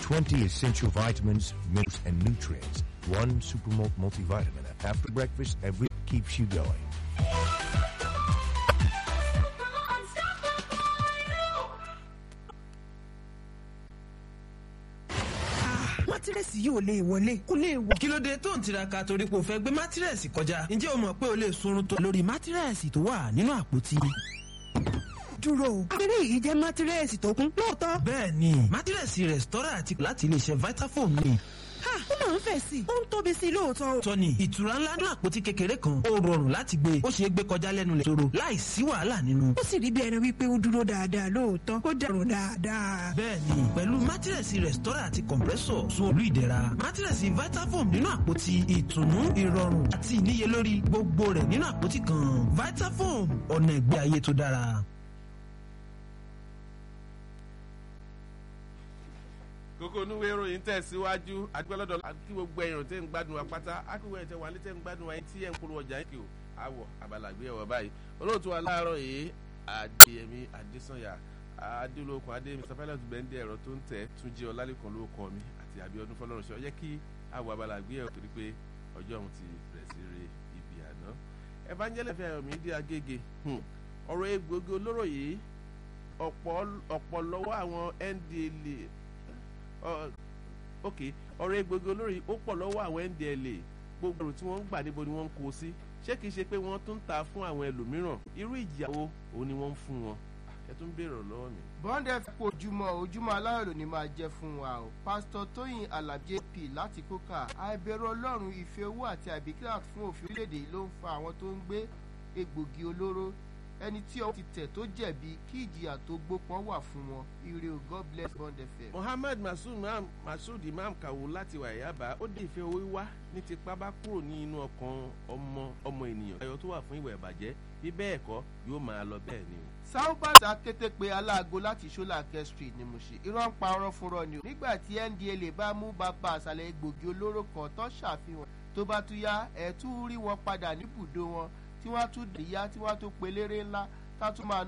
20 essential vitamins, minerals, and nutrients. One Supermalt multivitamin after breakfast every keeps you going. mátírẹ́sì yìí ò lè wọlé kó lè wọ. kí ló dé tó ń tiraka torí pé o fẹ́ gbé mátírẹ́sì kọjá ǹjẹ́ o mọ̀ pé o lè sunrun tó lórí mátírẹ́sì tó wà nínú àpótí. dúró o abẹ́rẹ́ yìí jẹ́ mátírẹ́sì tó kún lóòótọ́. bẹ́ẹ̀ ni mátírẹ́sì rẹ̀stọ́rà àti láti iléeṣẹ́ vitafoam ni. ha ó máa ń fẹ̀ sí i ó ń tóbi sí i lóòótọ́. tọ́ni ìtura ńlá ní àpótí kékeré kan ó rọrùn láti gbé ó ṣeé gbé kọjá lẹ́nu lẹ̀ tóró láì sí wàhálà nínú. ó sì rí bí ẹni wípé ó dúró dáadáa lóòótọ́ ó dẹrùn dáadáa. bẹ́ẹ̀ni pẹ̀lú mátírẹ̀sì rẹ̀stọ́rà àti compressor sun olú ìdẹ̀ra mátírẹ̀sì vitafoam nínú àpótí ìtùnú ìrọ̀rùn àti ìníyelórí gbogbo rẹ̀ nínú àpótí kan vitafoam ọ̀nà ìgbé ayé tó dára. kókó onúwé ìròyìn tẹ̀síwájú adúgbòlódò àti gbogbo ẹ̀yàn tẹ́ ń gbádùn wa pátá akíwé ẹ̀ tẹ́ wà ní tẹ́ ń gbádùn wa yín tí ẹ̀ ń polówó ọjà yín kì ó àwọ̀ àbàlàgbé ẹ̀wọ̀ báyìí olóòtú wa láàárọ̀ yìí adéyẹmí adésànyà adélókun adé mr pilot bẹ́ndé ẹ̀rọ tó ń tẹ̀ túnjí ọlálẹ́kan ló kọ́ mi àti àbíọ́dún fọlọ́runṣẹ́ ó yẹ kí àwọ̀ àbàlàgbé ẹ̀wọ̀ torí pé ọjọ́ òun ti bẹ̀rẹ̀ sí re ibi àná evangelist fẹ́yọ̀mí dí agége ọ̀rọ̀ egbògi olóró yìí ọ̀pọ̀ lọ́wọ́ àwọn ndla ok ọ̀rọ̀ egbògi olórí ó pọ̀ lọ́wọ́ àwọn ndla gbogbo ẹrù tí wọ́n ń gbà níbo ni wọ́n ń kó sí ṣé kìí ṣe pé wọ́n tún ń ta fún àwọn ẹlòmíràn irú ìjìyàwó òun ni wọ́n ń fún wọn ẹ tún béèrè lọ́wọ́ mi. bọ́ńdẹ̀ fipò ojúmọ́ ojúmọ́ aláàrò ni máa jẹ́ fún wa o pásítọ̀ tóyìn alábí ap láti kókà àìbẹ̀rù ọlọ́run ìfẹ́ owó àti àìbìkítà fún òfin orílẹ̀-èdè ló ń fa àwọn tó ń gbé egbògi olóró ẹni tí ọwọ́ ti tẹ̀ tó jẹ̀bi kí ìjìyà tó gbópọn wà fún wọn ire o god bless bond fm. mohammed masud imam masud imam kawu láti wà yaba ó dé ìfẹ́ owó wá ní tipa bá kúrò ní inú ọkàn ọmọ ọmọ ènìyàn ayọ̀ tó wà fún ìwà ìbàjẹ́ bí bẹ́ẹ̀ kọ́ yóò máa lọ bẹ́ẹ̀ ni o. sáúbàtà kété pé aláàgó láti ṣọlákẹ́ street ni mo ṣe irọ́ ń pa ọ̀rọ̀ fúnrọ́ ni o. nígbà tí ndla bá mú bàbá àṣàlẹ̀ egbògi olóró kan tó ṣàfihàn tó bá tún yá ẹ̀ tún rí wọn padà níbùdó wọn tí wọ́n á tún dìyà tí wọ́n á tún pelére ńlá tá tún máa